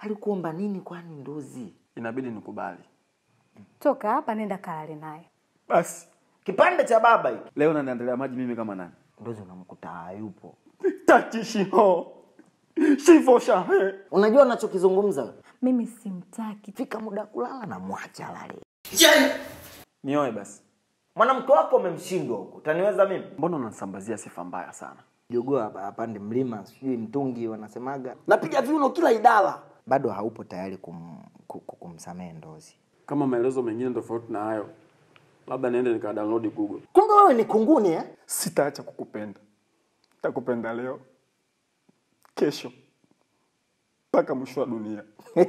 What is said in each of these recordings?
alikuomba nini kwani ndozi? Inabidi nikubali. Toka hapa nenda kalale naye. Basi Kipande cha baba hiki. leo naniandalia maji mimi kama nani? Ndozi unamkuta hayupo. Tatishiho shifo shahe Unajua unachokizungumza? Mimi simtaki. Fika muda wa kulala na mwacha lale. nioe basi. Mwanamke wako umemshindwa huko. Utaniweza mimi? Mbona unanisambazia sifa mbaya sana? Jogoo hapa apande mlima, sijui mtungi wanasemaga. Napiga viuno kila idara. Bado haupo tayari kum, ku- ku- kumsamehe Ndozi. Kama maelezo mengine tofauti na hayo, labda niende nika download Google. Kumbe wewe ni kunguni eh? Sitaacha kukupenda, takupenda leo, kesho, mpaka mwisho wa dunia.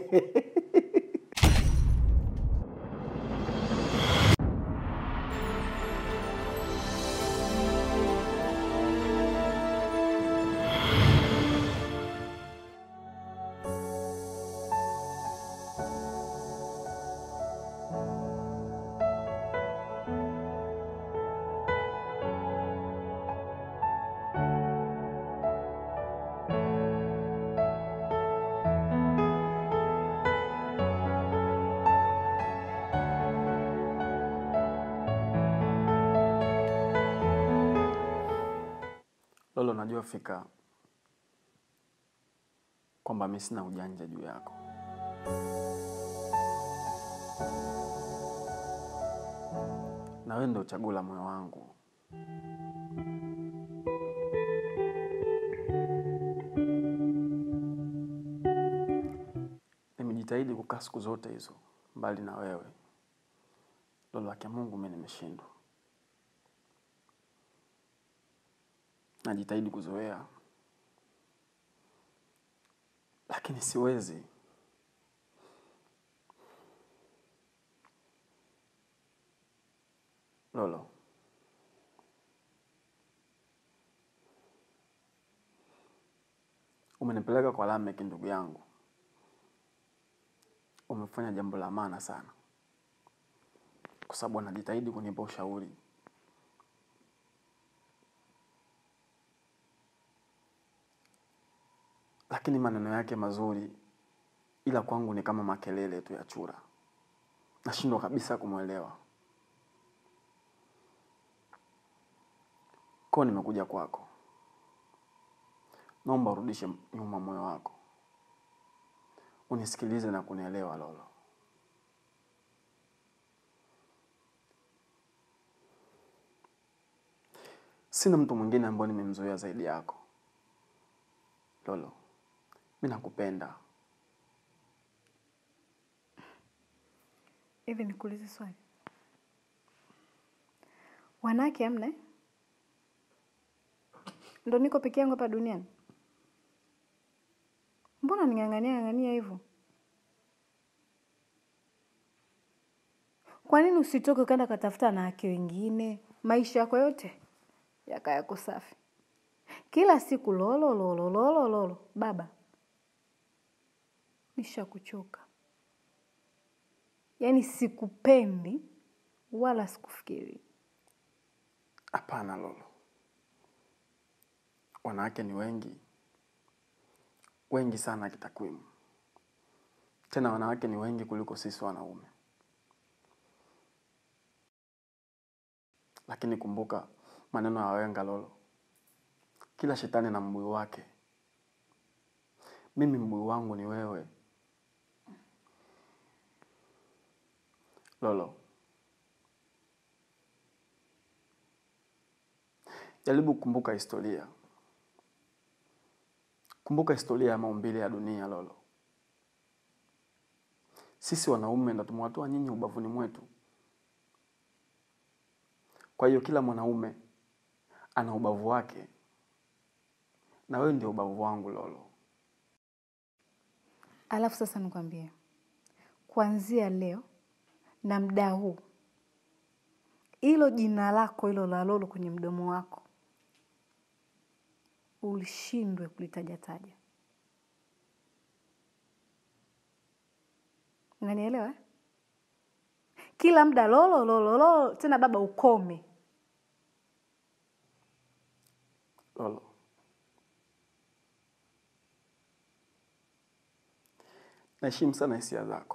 Lolo, najua fika kwamba mi sina ujanja juu yako, na wewe ndio chaguo la moyo wangu. Nimejitahidi kukaa siku zote hizo mbali na wewe Lolo, haki ya Mungu mi nimeshindwa. Najitahidi kuzoea, lakini siwezi. Lolo, umenipeleka kwa Lamek ndugu yangu, umefanya jambo la maana sana, kwa sababu anajitahidi kunipa ushauri lakini maneno yake mazuri, ila kwangu ni kama makelele tu ya chura. Nashindwa kabisa kumwelewa. Kwa nimekuja kwako, naomba urudishe nyuma moyo wako, unisikilize na kunielewa Lolo. Sina mtu mwingine ambaye nimemzoea zaidi yako Lolo. Mi nakupenda. Hivi nikuulize swali, wanawake hamna eh? Ndo niko peke yangu hapa duniani? Mbona ning'ang'ania ng'ang'ania hivyo? Kwa nini usitoke ukaenda katafuta wanawake wengine, maisha yako yote yaka yako safi? Kila siku lolo lolo lolo lolo. Baba, nishakuchoka. Yaani sikupendi wala sikufikiri. Hapana Lolo, wanawake ni wengi wengi sana kitakwimu, tena wanawake ni wengi kuliko sisi wanaume. Lakini kumbuka maneno ya wahenga Lolo, kila shetani na mbuyu wake. Mimi mbuyu wangu ni wewe Lolo. Jaribu kukumbuka historia, kumbuka historia ya maumbile ya dunia Lolo. Sisi wanaume ndo tumewatoa nyinyi ubavuni mwetu. Kwa hiyo kila mwanaume ana ubavu wake, na wewe ndio ubavu wangu Lolo. Alafu sasa nikwambie, kuanzia leo na muda huu, hilo jina lako hilo la Lolo kwenye mdomo wako ulishindwe kulitajataja. Unanielewa eh? Kila muda Lolo Lolo Lolo, tena baba, ukome. Lolo, naheshimu sana hisia zako,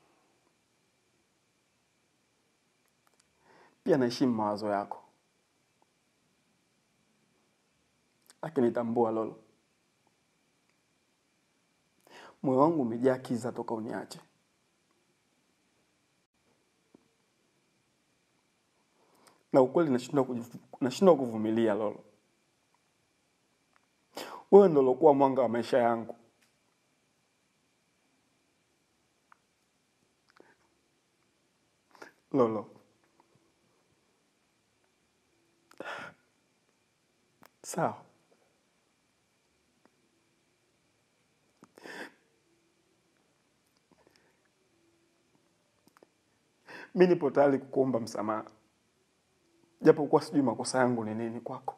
pia naheshimu mawazo yako, lakini tambua Lolo, moyo wangu umejaa kiza toka uniache. na ukweli nashindwa kujivu- nashindwa kuvumilia Lolo. Wewe ndo ulokuwa mwanga wa maisha yangu. Lolo, sawa, mi nipo tayari kukuomba msamaha, japokuwa sijui makosa yangu ni nini kwako.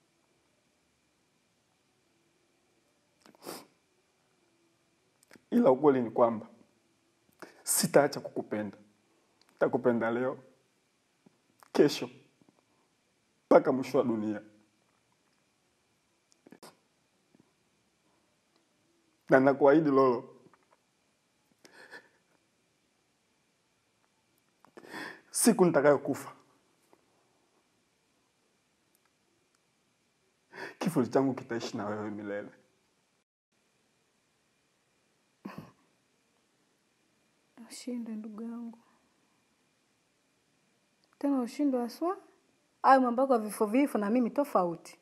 ila ukweli ni kwamba sitaacha kukupenda. Takupenda leo, kesho, mpaka mwisho wa dunia. Na nakuahidi Lolo, siku nitakayokufa, kifo changu kitaishi na wewe milele. Ushindwe ndugu yangu, tena ushindwe haswa. Hayo mambo yako ya vifo vifo na mimi tofauti.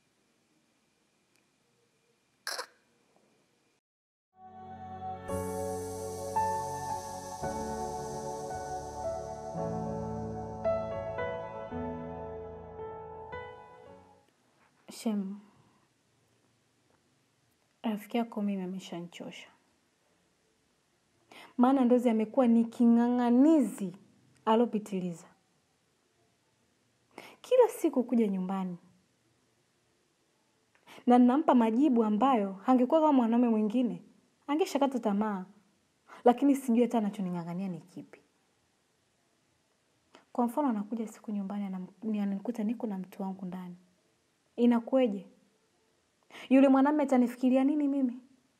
Shem, rafiki yako mimi ameshanichosha, maana Ndozi amekuwa ni king'ang'anizi alopitiliza. Kila siku kuja nyumbani na ninampa majibu ambayo angekuwa kama mwanaume mwingine angeshakata tamaa, lakini sijui hata anachoning'ang'ania ni kipi. Kwa mfano, anakuja siku nyumbani anam- ananikuta niko na mtu wangu ndani, inakuweje? Yule mwanamume atanifikiria nini mimi?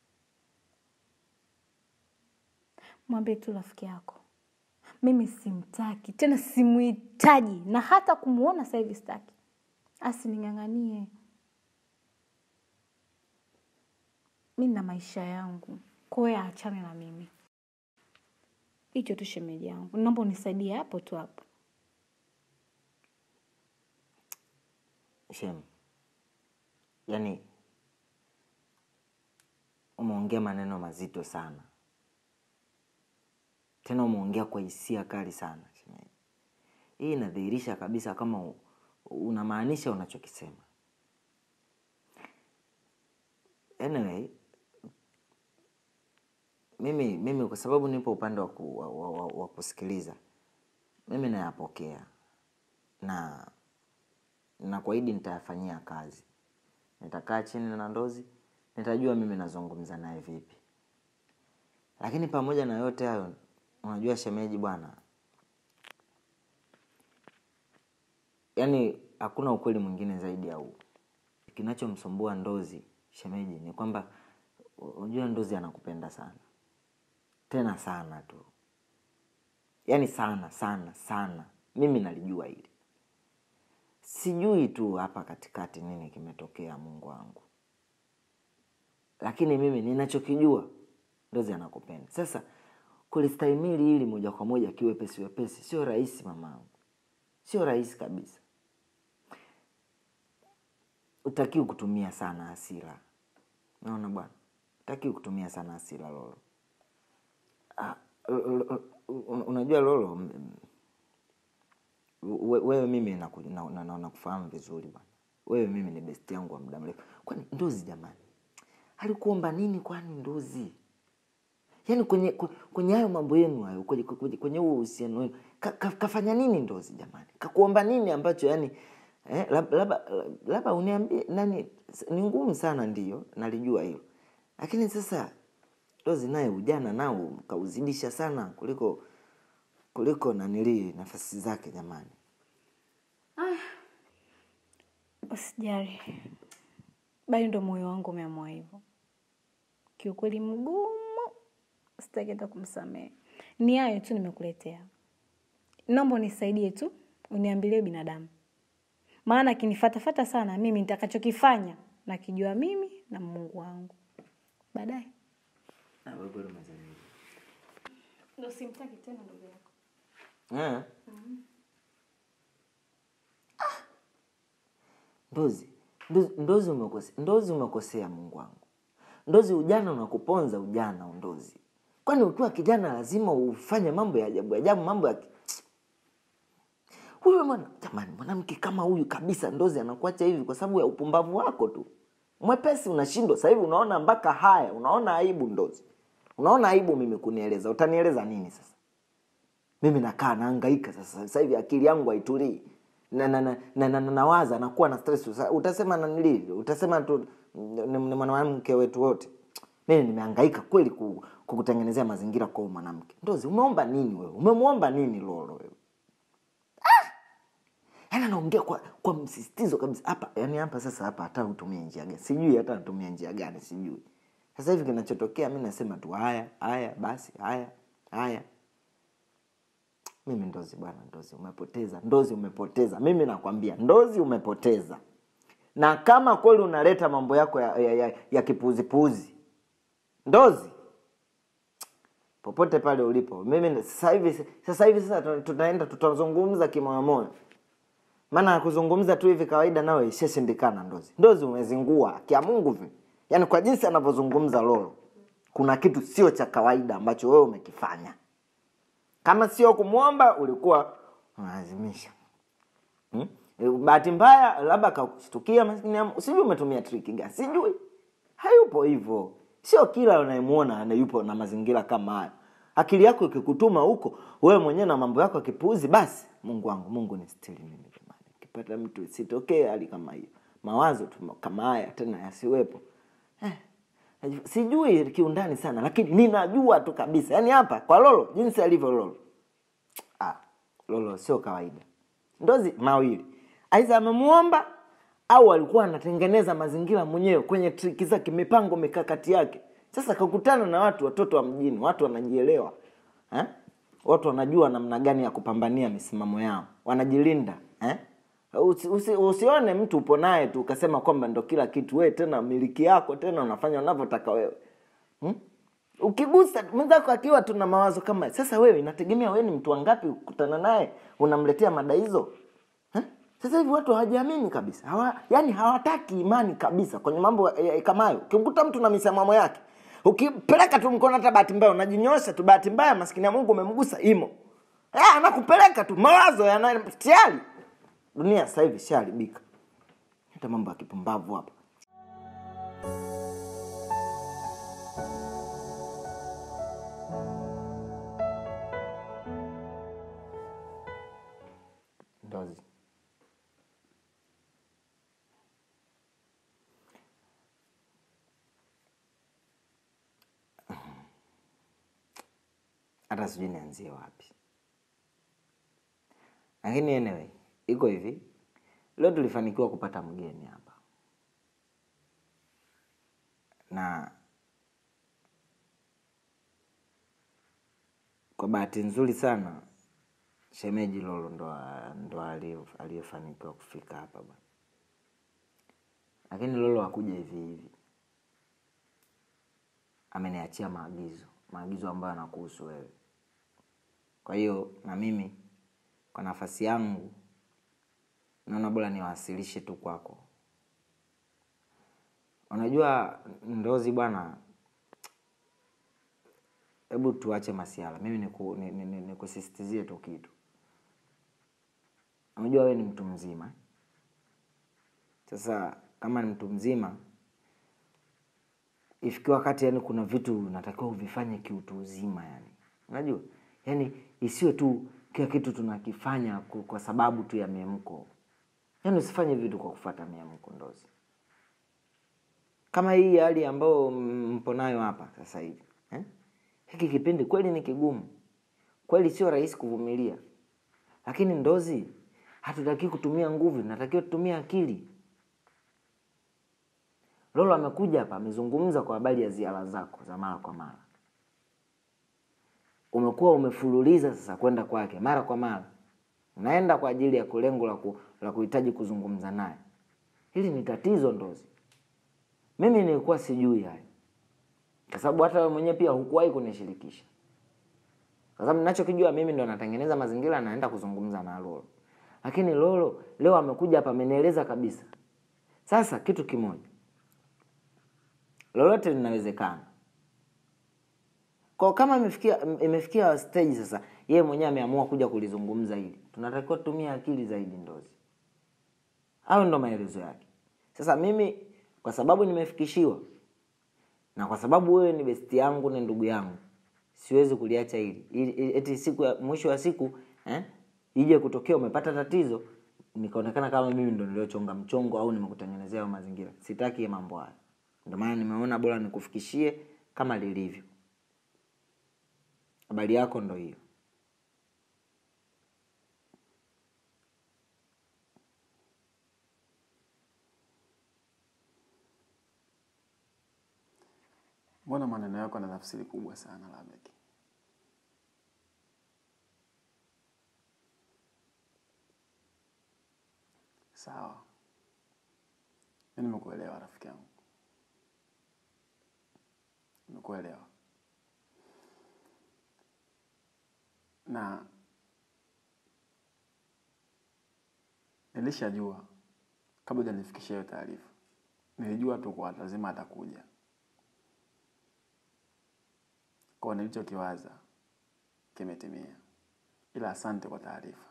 Mwambie tu rafiki yako, mimi simtaki tena, simuhitaji na hata kumwona sasa hivi sitaki, asining'ang'anie. Mi na maisha yangu, kwa hiyo aachane na mimi. Hicho tu shemeji yangu, naomba unisaidie hapo tu hapo. Shem, yaani umeongea maneno mazito sana, tena umeongea kwa hisia kali sana shemeji. Hii inadhihirisha kabisa kama u- unamaanisha unachokisema. Anyway, mimi mimi kwa sababu nipo upande wa, ku, wa, wa, wa, wa kusikiliza, mimi nayapokea na na kuahidi nitayafanyia kazi. Nitakaa chini na Ndozi, nitajua mimi nazungumza naye vipi. Lakini pamoja na yote hayo, unajua shemeji bwana, yaani hakuna ukweli mwingine zaidi ya huu. Kinachomsumbua Ndozi shemeji ni kwamba unajua Ndozi anakupenda sana, tena sana tu, yaani sana sana sana. Mimi nalijua hili sijui tu hapa katikati nini kimetokea, Mungu wangu, lakini mimi ninachokijua Ndozi anakupenda. Sasa kulistahimili hili moja kwa moja kiwepesi wepesi sio rahisi mamangu, sio rahisi kabisa. Utakiwi kutumia sana hasira, naona bwana, utakiwi kutumia sana hasira Lolo. Ah, l- l- un- unajua Lolo, m- we- wewe mimi naku- na- na- na- nakufahamu vizuri bwana wewe mimi ni besti yangu wa muda mrefu kwani ndozi jamani alikuomba nini kwani ndozi yaani kwenye kwe- kwenye hayo mambo yenu hayo kwenye kwenye- kwenye huo uhusiano wenu ka, ka, kafanya nini ndozi jamani kakuomba nini ambacho yani eh, lab- labda labda uniambie nani ni ngumu sana ndiyo nalijua hilo lakini sasa ndozi naye ujana nao kauzidisha sana kuliko kuliko nanilii nafasi zake jamani Usijali, bali ndo moyo wangu umeamua hivyo. Kiukweli mgumu, sitaki hata kumsamehe. Ni hayo tu nimekuletea. Naomba unisaidie tu, uniambilie binadamu, maana akinifatafata sana, mimi nitakachokifanya nakijua mimi na Mungu wangu baadaye. Ah, wewe kweli umezaliwa. Ndio simtaki tena ndugu yako. Eh. Ah. Ndozi, ndozi, ndozi umekosea, ndozi umekosea Mungu wangu. Ndozi, ujana unakuponza ujana ndozi. Kwani ukiwa kijana lazima ufanye mambo ya ajabu ajabu, mambo ya ki- huyo mwana jamani, mwanamke kama huyu kabisa, ndozi anakuacha hivi kwa sababu ya upumbavu wako tu. Mwepesi unashindwa sasa hivi, unaona mpaka haya, unaona aibu ndozi, unaona aibu mimi kunieleza. Utanieleza nini sasa? mimi nakaa naangaika sasa sasa hivi akili yangu haitulii na, na, na, na, na, na, nawaza nakuwa na stress Sasa utasema nanili utasema tu ni ni mwanamke wetu wote mimi nimehangaika kweli ku- kukutengenezea mazingira kwa huyu mwanamke ndozi umeomba nini wewe umemwomba nini lolo wewe yaani anaongea kwa kwa msisitizo kabisa hapa yani hapa sasa hapa hata utumie njia gani sijui hata natumia njia gani sijui sasa hivi kinachotokea mi nasema tu haya haya basi haya haya mimi ndozi bwana ndozi umepoteza ndozi umepoteza mimi nakwambia ndozi umepoteza na kama kweli unaleta mambo yako ya, ya, ya, ya kipuuzipuuzi ndozi popote pale ulipo mimi sasa hivi sasa hivi sasa tuna- tunaenda tutazungumza kimoyomoyo maana kuzungumza tu hivi kawaida nawe ishashindikana ndozi ndozi umezingua kia mungu vi yaani kwa jinsi anavyozungumza lolo kuna kitu sio cha kawaida ambacho wewe umekifanya kama sio kumwomba ulikuwa unalazimisha hmm? Eh, bahati mbaya labda akakushtukia maskini ya Mungu. sijui umetumia triki gani sijui hayupo hivyo sio kila unayemwona ana- yupo na mazingira kama hayo akili yako ikikutuma huko wewe mwenyewe na mambo yako akipuuzi basi mungu wangu mungu ni stili mimi jamani ukipata mtu isitokee hali kama hiyo mawazo tu kama haya tena yasiwepo eh, najua- sijui kiundani sana lakini ninajua tu kabisa yaani hapa kwa lolo jinsi alivyo lolo ah, lolo sio kawaida ndozi mawili aidha amemuomba au alikuwa anatengeneza mazingira mwenyewe kwenye triki zake mipango mikakati yake sasa kakutana na watu watoto wa mjini watu wanajielewa eh? watu wanajua namna gani ya kupambania misimamo yao wanajilinda eh? usi, usi, usione mtu upo naye tu ukasema kwamba ndo kila kitu wewe tena miliki yako tena unafanya unavyotaka wewe hmm? ukigusa mwenzako akiwa tuna mawazo kama sasa wewe inategemea wewe ni mtu wangapi kukutana naye unamletea mada hizo Eh? sasa hivi watu hawajiamini kabisa hawa, yani hawataki imani kabisa kwenye mambo eh, eh, kama hayo ukimkuta mtu na misimamo yake ukipeleka tu mkono hata bahati mbaya unajinyosha tu bahati mbaya maskini ya mungu umemgusa imo eh, anakupeleka tu mawazo yana tayari dunia sasa hivi ishaharibika hata mambo ya kipumbavu hapa ndozi hata sijui nianzie wapi lakini anyway iko hivi leo tulifanikiwa kupata mgeni hapa na kwa bahati nzuri sana shemeji lolo ndo, ndo aliye- aliyefanikiwa kufika hapa bwana lakini lolo hakuja hivi hivi ameniachia maagizo maagizo ambayo anakuhusu wewe kwa hiyo na mimi kwa nafasi yangu naona bora niwasilishe tu kwako unajua ndozi bwana hebu tuache masiala mimi niku- ni- ni- ni- nikusisitizie tu kitu unajua wewe ni mtu mzima sasa kama ni mtu mzima ifikiwa wakati yani kuna vitu unatakiwa uvifanye kiutu uzima yani unajua yani isiwe tu kila kitu tunakifanya ku- kwa sababu tu ya miemko yani usifanye vitu kwa kufata miemko ndozi kama hii hali ambayo m- mpo nayo hapa sasa hivi eh? hiki kipindi kweli ni kigumu kweli sio rahisi kuvumilia lakini ndozi hatutaki kutumia nguvu natakiwa tutumie akili lolo amekuja hapa amezungumza kwa habari ya ziara zako za mara kwa mara umekuwa umefululiza sasa kwenda kwake mara kwa mara unaenda kwa ajili ya kulengo la, ku, la kuhitaji kuzungumza naye hili ni tatizo ndozi mimi nilikuwa sijui hayo kwa sababu hata wewe mwenyewe pia hukuwahi kunishirikisha kwa sababu ninachokijua mimi ndo natengeneza mazingira naenda kuzungumza na lolo lakini lolo leo amekuja hapa amenieleza kabisa sasa kitu kimoja lolote linawezekana kwa kama imefikia imefikia stage sasa yeye mwenyewe ameamua kuja kulizungumza hili tunatakiwa tutumie akili zaidi ndozi au ndo maelezo yake sasa mimi kwa sababu nimefikishiwa na kwa sababu wewe ni besti yangu ni ndugu yangu siwezi kuliacha hili Ili- ili- eti siku ya mwisho wa siku eh, ije kutokea umepata tatizo nikaonekana kama mimi ndo niliochonga mchongo au nimekutengenezea hayo mazingira sitaki ya mambo haya ndio maana nimeona bora nikufikishie kama lilivyo habari yako ndo hiyo mbona maneno yako na tafsiri kubwa sana Lamek? Sawa, mi nimekuelewa rafiki yangu, nimekuelewa na nilishajua kabla hujanifikishia hiyo taarifa, nilijua tu kwa lazima atakuja kwa nilichokiwaza kimetimia, ila asante kwa taarifa.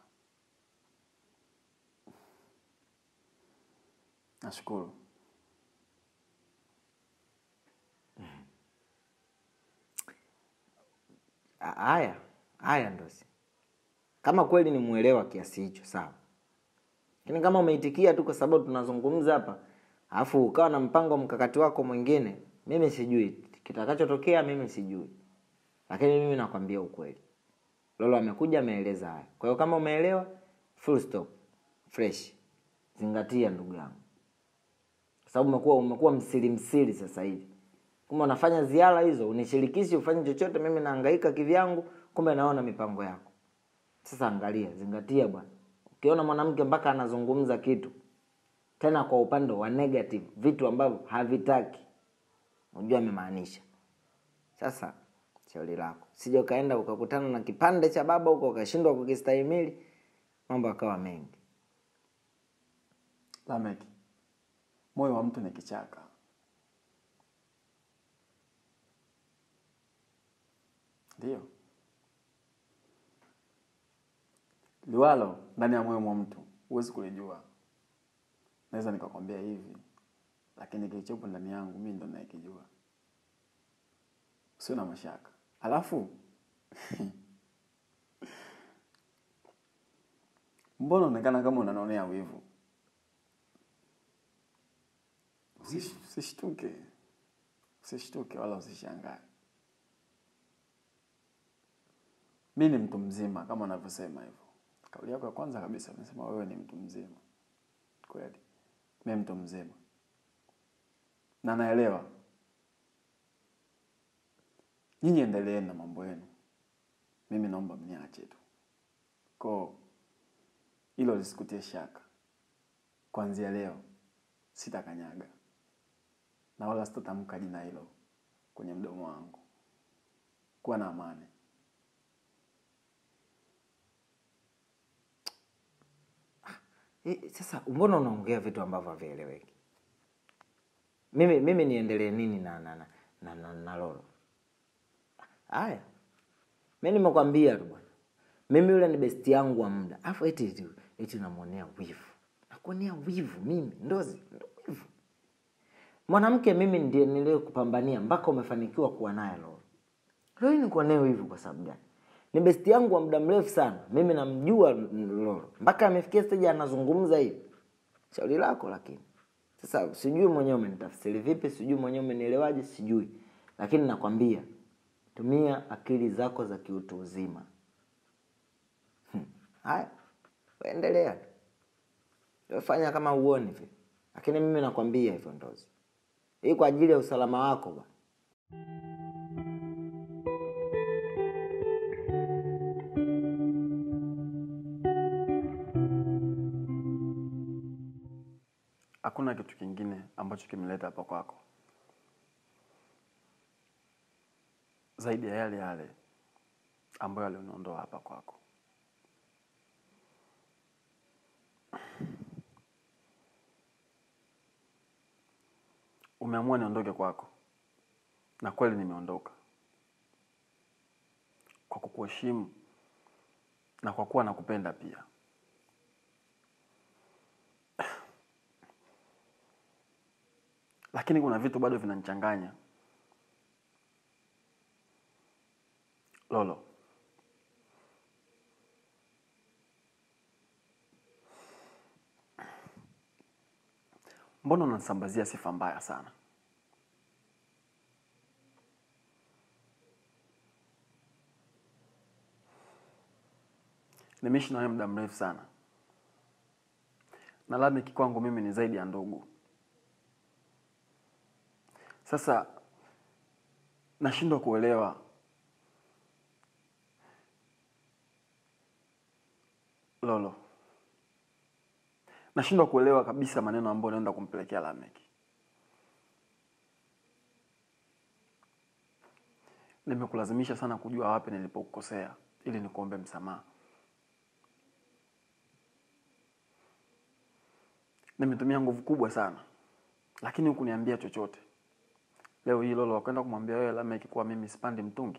Nashukuru. A- haya haya ndosi kama kweli ni mwelewa kiasi hicho sawa lakini kama umeitikia tu kwa sababu tunazungumza hapa alafu ukawa na mpango mkakati wako mwingine mimi sijui kitakachotokea mimi sijui lakini mimi nakwambia ukweli lolo amekuja ameeleza haya kwa hiyo kama umeelewa full stop fresh zingatia ndugu yangu kwa sababu umekuwa umekuwa msiri msiri sasa hivi kumbe unafanya ziara hizo unishirikishi ufanye chochote mimi naangaika kivyangu kumbe naona mipango yako sasa angalia zingatia bwana ukiona mwanamke mpaka anazungumza kitu tena kwa upande wa negative vitu ambavyo havitaki unajua amemaanisha sasa shauri lako sija ukaenda ukakutana na kipande cha baba huko ukashindwa kukistahimili mambo akawa mengi Lamek, moyo wa mtu ni kichaka. Ndiyo, liwalo ndani ya moyo mwa mtu huwezi kulijua. Naweza nikakwambia hivi, lakini kilichopo ndani yangu mimi ndo nayekijua. Sio na mashaka. Alafu mbona unaonekana kama unanonea wivu? Usish- Usishtuke, usishtuke wala usishangae. Mi ni mtu mzima kama unavyosema hivyo. Kauli yako ya kwanza kabisa umesema wewe ni mtu mzima. Kweli, mi mtu mzima na naelewa. Nyinyi endeleeni na mambo yenu, mimi naomba mniache tu. Ko hilo lisikutie shaka. Kuanzia leo sitakanyaga na wala sitatamka jina hilo kwenye mdomo wangu. Kuwa na amani. Eh, sasa mbona unaongea vitu ambavyo havieleweki mimi mimi niendelee nini na na na, na, na, na lolo haya mi nimekwambia tu bwana mimi yule ni besti yangu wa muda afu eti eti, eti namwonea wivu nakuonea wivu mimi ndozi ndo wivu mwanamke mimi ndiye niliyokupambania mpaka umefanikiwa kuwa naye lolo leo hii nikuonee wivu kwa sababu gani ni besti yangu wa muda mrefu sana mimi namjua lolo mpaka amefikia stage anazungumza hivi shauri lako lakini sasa sijui mwenyewe umenitafsiri vipi sijui mwenyewe umenielewaje sijui lakini nakwambia tumia akili zako za kiutu uzima Hmm. haya endelea fanya kama uoni vile lakini mimi nakwambia hivyo ndozi hii kwa ajili ya usalama wako bwana hakuna kitu kingine ambacho kimeleta hapa kwako zaidi ya yale yale ambayo alioniondoa hapa kwako. Umeamua niondoke kwako, na kweli nimeondoka kwa kukuheshimu na kwa kuwa nakupenda pia. Lakini kuna vitu bado vinanichanganya Lolo. Mbona unanisambazia sifa mbaya sana? Nimeishi na wewe muda mrefu sana, na Lameki kwangu mimi ni zaidi ya ndugu. Sasa nashindwa kuelewa Lolo, nashindwa kuelewa kabisa maneno ambayo unaenda kumpelekea Lameki. Nimekulazimisha sana kujua wapi nilipokukosea ili nikuombe msamaha. Nimetumia nguvu kubwa sana, lakini hukuniambia chochote. Leo hii Lolo wakwenda kumwambia wewe Lameki kuwa mimi sipandi mtungi.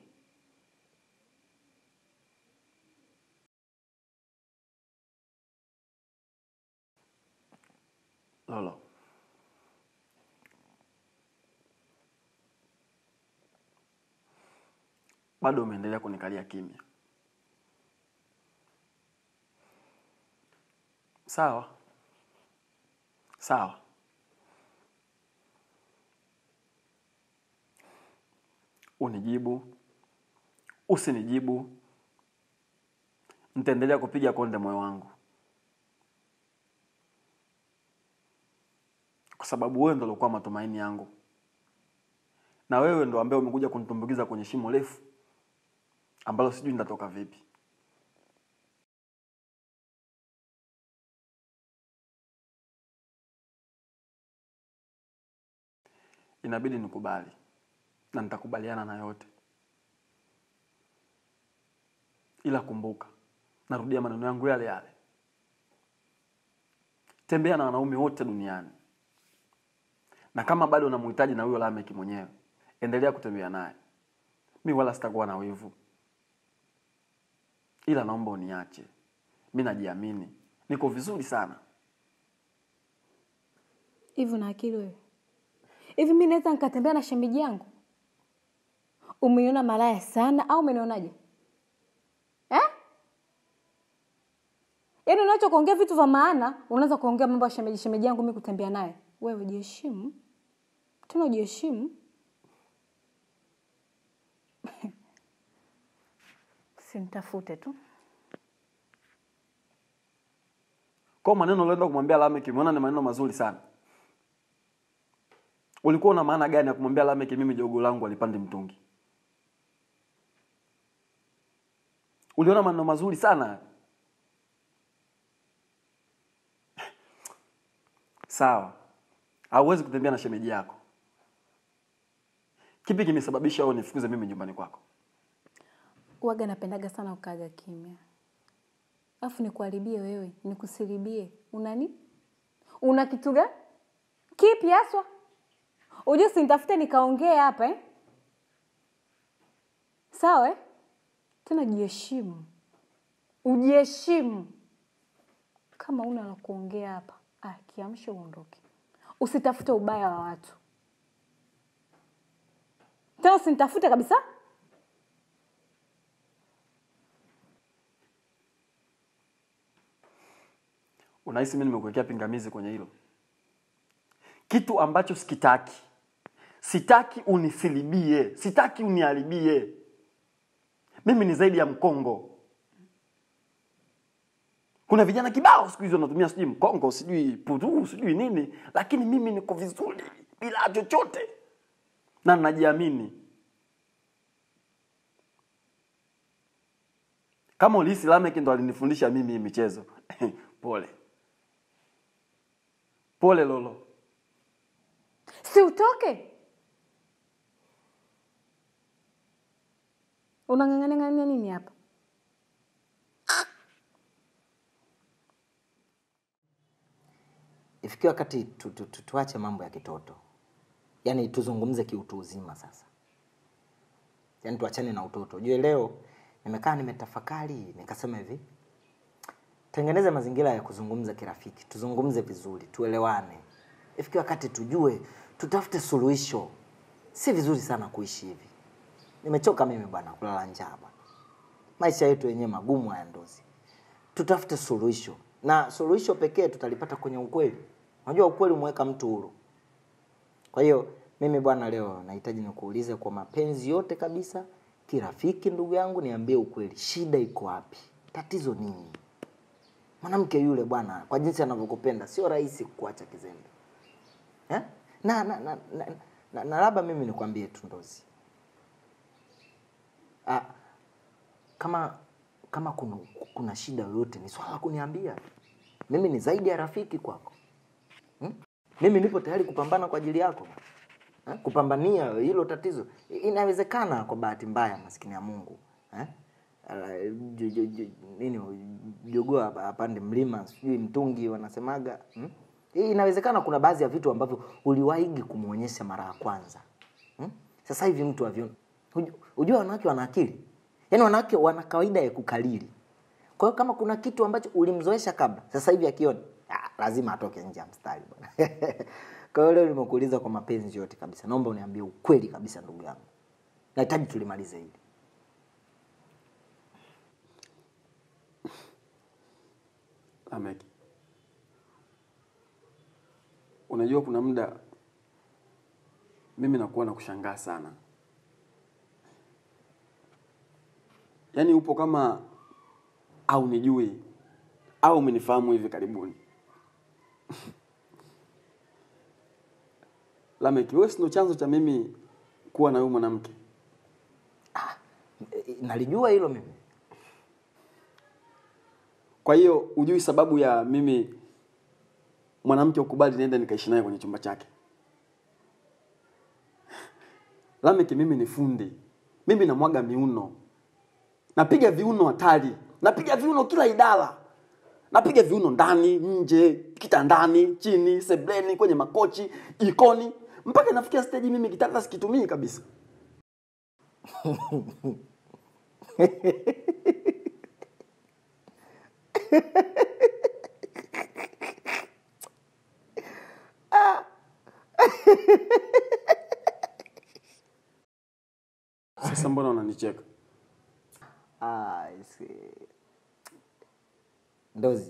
Lolo, bado umeendelea kunikalia kimya. Sawa sawa, unijibu usinijibu, nitaendelea kupiga konde moyo wangu, kwa sababu wewe ndo ulikuwa matumaini yangu, na wewe ndo ambaye umekuja kunitumbukiza kwenye shimo refu ambalo sijui nitatoka vipi. Inabidi nikubali na nitakubaliana na yote, ila kumbuka, narudia maneno yangu yale yale, tembea na wanaume wote duniani, na kama bado unamhitaji na huyo Lameki mwenyewe, endelea kutembea naye. Mi wala sitakuwa na wivu, ila naomba uniache. Mi najiamini, niko vizuri sana. hivi una akili wewe hivi mi naweza nikatembea na shemeji yangu umeniona malaya sana au umenionaje eh? yaani unaacha kuongea vitu vya maana unaweza kuongea mambo ya shemeji shemeji yangu mi kutembea naye wewe jiheshimu tena ujiheshimu simtafute tu Kwa maneno ulienda kumwambia Lameki, umeona ni maneno mazuri sana. Ulikuwa una maana gani ya kumwambia Lameki mimi jogo langu alipande mtungi? Uliona maneno mazuri sana. Sawa, hauwezi kutembea na shemeji yako. Kipi kimesababisha wewe nifukuze mimi nyumbani kwako? waga napendaga sana ukaaga kimya alafu nikuharibie wewe nikusilibie unani una kitu gani kipi haswa ujue sinitafute nikaongea hapa eh? sawa eh? tena jiheshimu ujiheshimu kama una la kuongea hapa ah, kiamsha uondoke usitafute ubaya wa watu tena usinitafute kabisa Unahisi mimi nimekuwekea pingamizi kwenye hilo? Kitu ambacho sikitaki. Sitaki unisilibie, sitaki uniharibie. Mimi ni zaidi ya mkongo. Kuna vijana kibao siku hizi wanatumia sijui mkongo, sijui puru, sijui nini, lakini mimi niko vizuri bila chochote na najiamini. Kama ulihisi Lameki ndo alinifundisha mimi hii michezo pole pole Lolo. si utoke unang'ang'ania nini hapa ifikia wakati tu, tu, tu, tuache mambo ya kitoto yaani tuzungumze kiutu uzima sasa yaani tuachane na utoto jue leo nimekaa nimetafakari nikasema hivi tengeneze mazingira ya kuzungumza kirafiki tuzungumze vizuri tuelewane ifikia wakati tujue tutafute suluhisho si vizuri sana kuishi hivi nimechoka mimi bwana kulala njaa bwana maisha yetu yenyewe magumu haya ndozi tutafute suluhisho na suluhisho pekee tutalipata kwenye ukweli unajua ukweli umeweka mtu huru kwa hiyo mimi bwana leo nahitaji nikuulize kwa mapenzi yote kabisa kirafiki ndugu yangu niambie ukweli shida iko wapi tatizo nini mwanamke yule bwana kwa jinsi anavyokupenda sio rahisi kuacha kizembe eh? na na na, na, na, na labda mimi nikwambie tu ndozi ah, kama kama kuna, kuna shida yoyote ni swala la kuniambia mimi ni zaidi ya rafiki kwako hmm? mimi nipo tayari kupambana kwa ajili yako eh? kupambania hilo tatizo I- inawezekana kwa bahati mbaya maskini ya mungu eh? Ala, ju- ju- ju- nini jogoo hapa- apande mlima sijui mtungi wanasemaga hmm? Hii inawezekana kuna baadhi ya vitu ambavyo uliwaigi kumwonyesha mara ya kwanza hmm? sasa hivi mtu aviona hujua wanawake wana akili yaani wanawake wana kawaida ya kukalili kwa hiyo kama kuna kitu ambacho ulimzoesha kabla sasa hivi akiona ah, lazima atoke nje ya mstari bwana kwa hiyo leo nimekuuliza kwa mapenzi yote kabisa naomba uniambie ukweli kabisa ndugu yangu nahitaji tulimalize hili Lameki, unajua kuna muda mimi nakuwa na kushangaa sana, yaani upo kama au nijui au umenifahamu hivi karibuni. Lameki, wewe si ndo chanzo cha mimi kuwa na huyu mwanamke? E, nalijua hilo mimi Kwa hiyo hujui sababu ya mimi mwanamke ukubali niende nikaishi naye kwenye chumba chake? Lameki, mimi ni fundi, mimi namwaga miuno, napiga viuno hatari, napiga viuno kila idara, napiga viuno ndani, nje, kitandani, chini, sebleni, kwenye makochi, jikoni, mpaka inafikia stage mimi kitanda sikitumii kabisa. Sasa mbona unanicheka? Ah, I see. ndozi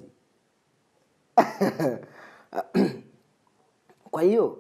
kwa hiyo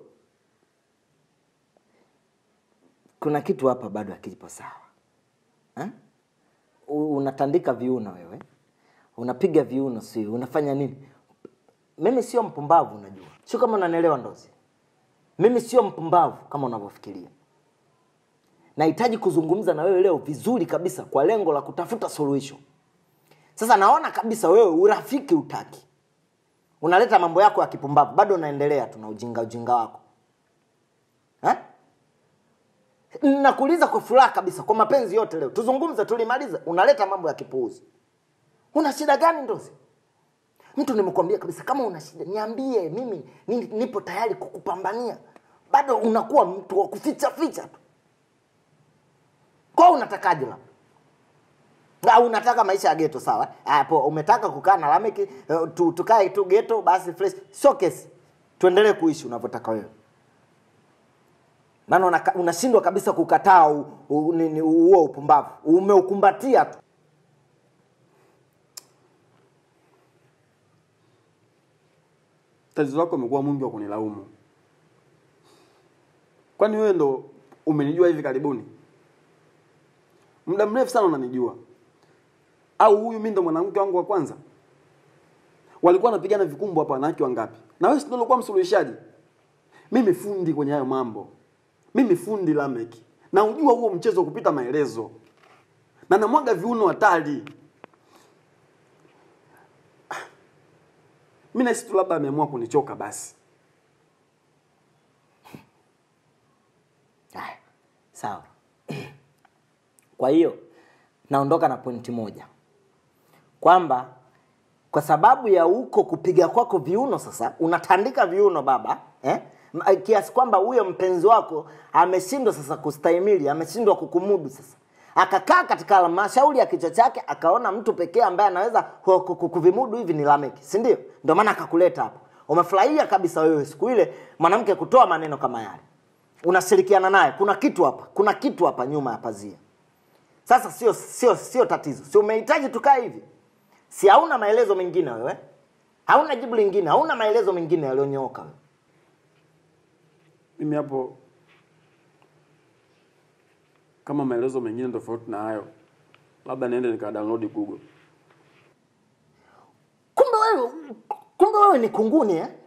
kuna kitu hapa bado hakipo sawa eh? U- unatandika viuno wewe unapiga viuno si unafanya nini mimi sio mpumbavu unajua sio kama unanielewa ndozi mimi sio mpumbavu kama unavyofikiria nahitaji kuzungumza na wewe leo vizuri kabisa kwa lengo la kutafuta suluhisho sasa naona kabisa wewe urafiki utaki unaleta mambo yako ya kipumbavu bado unaendelea tu na ujinga ujinga wako eh? nakuuliza kwa furaha kabisa kwa mapenzi yote leo tuzungumze tulimaliza unaleta mambo ya kipuuzi una shida gani ndozi mtu nimekwambia kabisa kama una shida niambie mimi ni- nipo tayari kukupambania bado unakuwa mtu wa kuficha ficha tu kwa unatakaje labda au unataka maisha ya geto sawa hapo umetaka kukaa na lameki eh, tu, tukae tu geto basi fresh sio kesi tuendelee kuishi unavyotaka wewe maana unaka- unashindwa kabisa kukataa u- u- nini, huo upumbavu umeukumbatia tu tatizo lako umekuwa mwingi wa kunilaumu. Kwani wewe ndo umenijua hivi karibuni? Muda mrefu sana unanijua. Au huyu mimi ndo mwanamke wangu wa kwanza? Walikuwa wanapigana vikumbo hapa wanawake wangapi? Na wewe si ndo ulikuwa msuluhishaji? Mimi fundi kwenye hayo mambo. Mimi fundi Lameki. Na ujua huo mchezo kupita maelezo. Na namwaga viuno hatari. Mimi nahisi tu labda ameamua kunichoka basi. sawa kwa hiyo naondoka na pointi moja kwamba kwa sababu ya huko kupiga kwako viuno sasa unatandika viuno baba eh? M- kiasi kwamba huyo mpenzi wako ameshindwa sasa kustahimili ameshindwa kukumudu sasa akakaa katika halmashauri ya kichwa chake akaona mtu pekee ambaye anaweza ku- ku- ku- kuvimudu hivi ni lameki si ndio ndio maana akakuleta hapo umefurahia kabisa wewe siku ile mwanamke kutoa maneno kama yale unashirikiana naye kuna kitu hapa kuna kitu hapa nyuma ya pazia sasa sio sio sio tatizo si umehitaji tukae hivi si hauna maelezo mengine wewe hauna jibu lingine hauna maelezo mengine yaliyonyooka wewe mimi hapo kama maelezo mengine tofauti na hayo labda niende nika download google kumbe wewe kumbe wewe ni kunguni eh?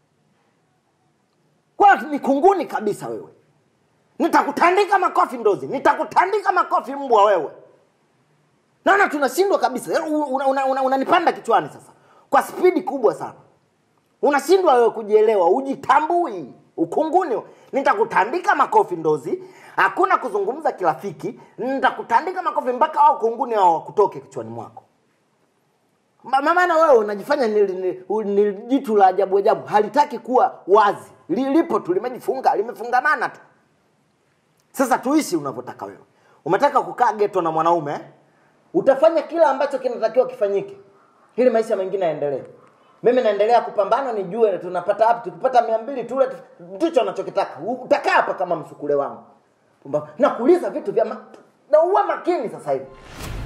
kwa ni kunguni kabisa wewe nitakutandika makofi ndozi nitakutandika makofi mbwa wewe naona tunashindwa kabisa unanipanda una, una, unanipanda kichwani sasa kwa spidi kubwa sana unashindwa wewe kujielewa ujitambui ukunguni nitakutandika makofi ndozi hakuna kuzungumza kirafiki nitakutandika makofi mpaka wao kunguni hao wakutoke kichwani mwako Ma- maana wewe unajifanya ni, ni, ni jitu la ajabu ajabu halitaki kuwa wazi Li- lipo tu limejifunga limefungamana tu sasa tuishi unavyotaka wewe umetaka kukaa geto na mwanaume eh? utafanya kila ambacho kinatakiwa kifanyike ili maisha mengine yaendelee mimi naendelea kupambana nijue tunapata wapi tukipata mia mbili tule tu- ndicho nachokitaka U- utakaa hapa kama msukule wangu Pumbavu. nakuuliza vitu vya ma... na uwe makini sasa hivi